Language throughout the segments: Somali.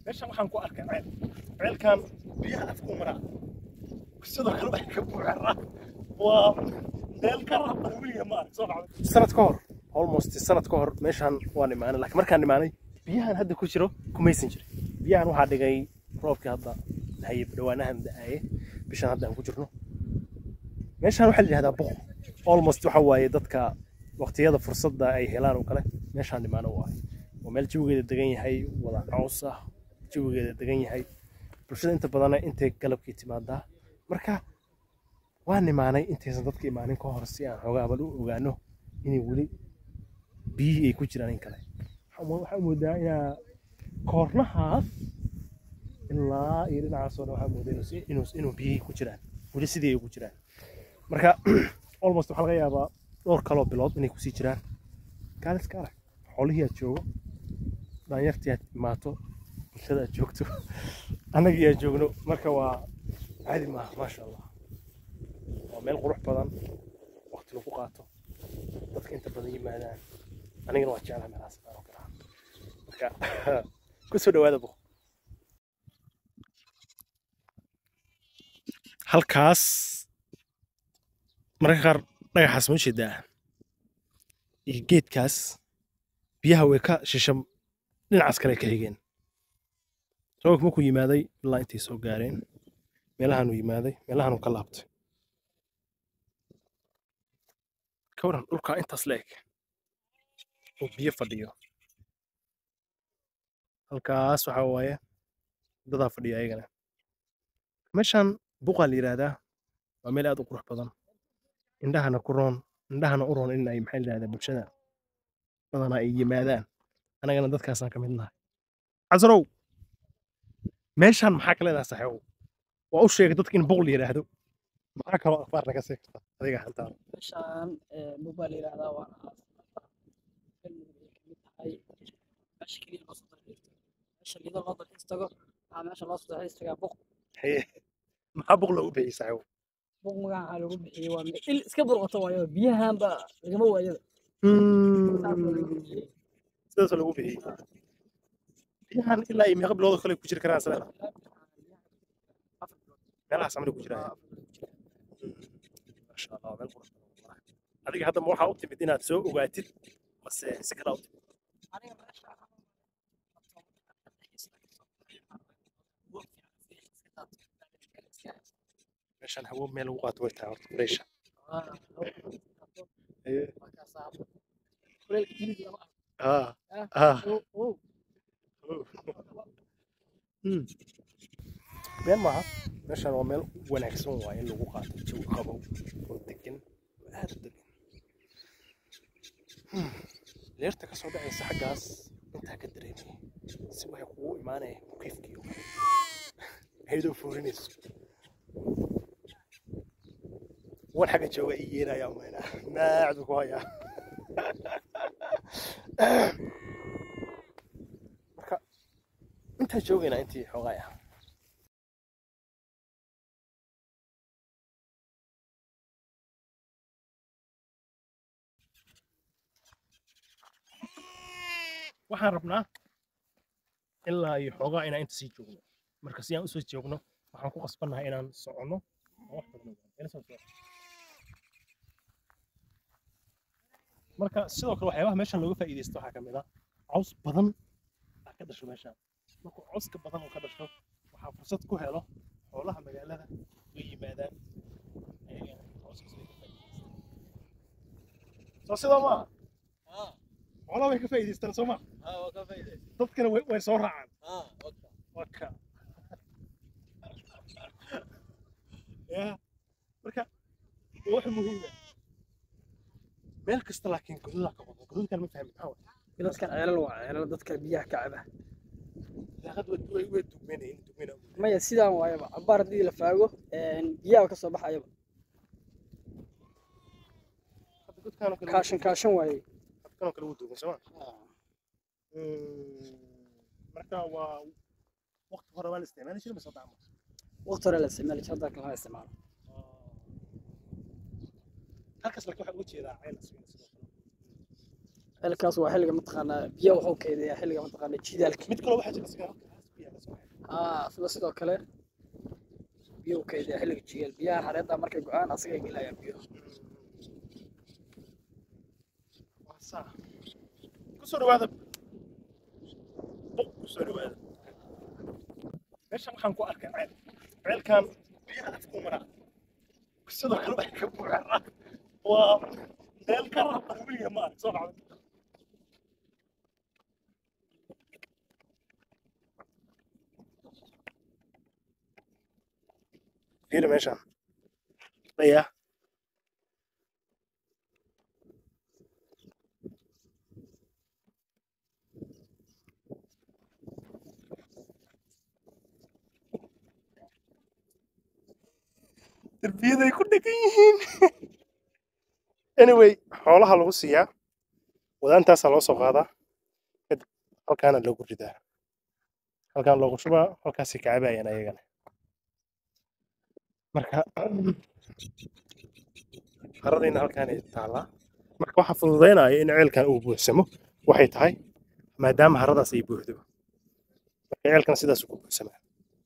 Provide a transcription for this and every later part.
meeshan waxaan ku arkay ceel ceelkan biyaha afku maraa sidoo kale waxay ka buuxaraa waa meel ka raban weliga ma arag soo dhacday sanad ka hor almost sanad ka hor meeshaan waan imaanay laakiin markaan imaanay biyahan hadda ku jiro kumaysan jirin biyahan waxaa dhigay roobkii hadda haye dhawaanahan da'aye bishan hadda aan ku jirno meeshaan waxaa la yidhahdaa buq almost waxa waaye dadka waqtiyada fursadda ay helaan oo kale meeshaan imaano waaye waa meel jawigeeda degan yahay wada caws ah jawigeeda degan yahay bulshada inta badanna intay galabkii timaadaa marka waan imaanay intaysan dadka imaanin ka hor si aan xoogaa bal u ogaano inay weli biyihii ay ku jiraan in kale waxaa moodaa inaa koornahaas ilaa iyo dhinacaasoo dhan waxaa moodaa inuu- inuu inuu biyihii ku jiraan weli sidii ay ku jiraan marka almost waxaa laga yaabaa dhowr kaloo bilood inay kusii jiraan gaaliska arag xoolihii aad joogo dhalinyartii aad imaato bulshada aad joogto annagii aad joogno marka waa caadi maaha maasha allah waa meel qurux badan waqti lagu qaato dadka inta badan yimaadaan anigana waa jeclaha meelahaas oo kale ah. marka kusoo dhawaada bu halkaas mararka qaar dhagaxaas ma ujeedaa iyo geedkaas biyaha way ka shisham dhinacaas kale ka xigeen roobka markuu yimaaday ilaa intay soo gaareen meelahanuu yimaaday meelahanuu ka laabtay ka waran dhulkaa intaas la eg oo biyo fadhiyo halkaas waxaa waaye dadaa fadhiya ayagana meeshaan buqaa la yidhaahdaa waa meel aad u qurux badan indhahana ku roon indhahana u roon in ay maxaa la yidhahdaa bulshada badanaa ay yimaadaan anagana dadkaasaan ka mid nahay casrow meeshaan maxaa ka leedahay saxiibow waa u sheegay dadka in buq la yidhaahdo maxaa kaloo akhbaar naga sii karta adiga hantaada meeshaan mobile la yidhaahdaa waana galmudug ay ka mid tahay meesha keliya loo soo dalxiis meesha lido loo dalxiis tago waxaa meesha loo soo dalxiis tagaa buq Haye, maxaa buq loogu bixiyey saxiibow buq magaca lagu bixiyey waa meel il iska burqato waayo biyahanba lagama waayada saas baa lagu bixiyey sidaas lagu bixiyey biyahan ilaa iyo meeqa biloodoo kale ku jiri karaan isleeda afar bilood meelahaas amri ku jiraan maasha allah meel qurux badan wallahi. adiga hadda ma waxaa u timid inaad soo ogaatid mase si kale u timid aniga meesha meeshaan hawo meel lagu qaato way tahay horta freesha ah ah Mm. been maaha meeshaan waa meel wanaagsan waa in lagu qaato jawi qabow oo degan oo aad u degan Hmm. leerta ka soo dhacaysa xaggaas intaa ka dareemaya si waxay kugu imaanaya mukiifkiyo ayadoo fuurinayso wan xagga jooga ii yeelaya mayna naacdu ku hayaa marka intaa joogaynaa intii xoogaay ah waxaan rabnaa ilaa iyo xoogaa inaan inta sii joogno marka si aan usoo joogno waxaan ku qasbannahay inaan soconno oo wax badan ogaano. Ila soo soco. marka sidoo kale waxyaabaha meeshan looga faa'iidaysto waxaa ka mid ah caws badan aa ka dhasho meeshaan markuu cawska badan uu ka dhasho waxaa fursad ku helo xoolaha magaalada way yimaadaan ayagana cawskaas way ka faa'iidaystaan soo sidaa maaha xoolaha way ka faa'iidaystaan soo ma dadkana way way soo raacaan waka ya marka waa wax muhiim ah meel kasta laakiin gododaa ka wado gododkan ma fahmi maxaa waay dadkan ceelal waa ceelal dadka biyaha ka caba daaqad way way way dugmeenayeen dugmeena maya sidaan waayaba cabaar haddii la faago biyaha ka soo baxayaba hadda godkaan oo kale kaashan kaashan waaye godkaan oo kale wuu dugan soo ma marka waa waqti hore waa la isticmaali jiray mise dacmo waqti hore la isticmaali jiray hadda lama isticmaalo halkaas laakiin waxaa uga jeedaa ceel aswina sidoo kale ceelkaas waa xilliga mataqaanaa biyaha wuxuu kaydiyaa xilliga mataqaanaa jidaalka mid kaloo waxaa jira sigaa biyaha ka soo baxay aa sida sidoo kale biyuhu kaydiya xilliga jiyaal biyaha xareedda markay go-aan asagay gelayaan biyo waa saa kusoo dhawaada buq kusoo dhawaada meeshan waxaan ku arkay ceel ceelkan biyaha afku maraa sidoo kale waxay ka buuxaan waa meel ka raban weliga ma arag soo dhacda fiiri meeshaan daya derbiyaday ku dhegan yihiin anyway xoolaha lagu siiyaa wadaantaasaa loo soo qaadaa kadib halkaana loogu ridaa halkaan loogu shubaa halkaasay kacabayaan ayagana marka haradiina halkaanay taallaa marka waxaa fududaynaya in ceelkan uu buuxsamo waxay tahay maadaama haradaas ay buuxdo marka ceelkan sidaas ku buuxsamaa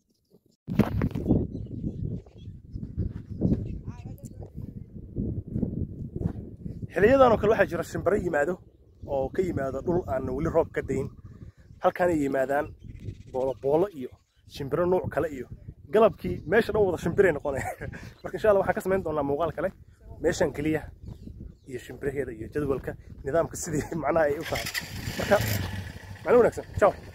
xiliyadan oo kale waxaa jira shimbiro yimaado oo ka yimaado dhul aan weli roob ka dayin halkaanay yimaadaan boolo boolo iyo shimbiro nuuc kale iyo galabkii meesha dhan wada shimbiray noqonaya marka insha allah waxaan ka samayn doonaa muuqaal kale meeshan keliya iyo shimbiraheeda iyo jadwalka nidaamka sidii macnaha ay u tahay marka macno wanaagsan ciao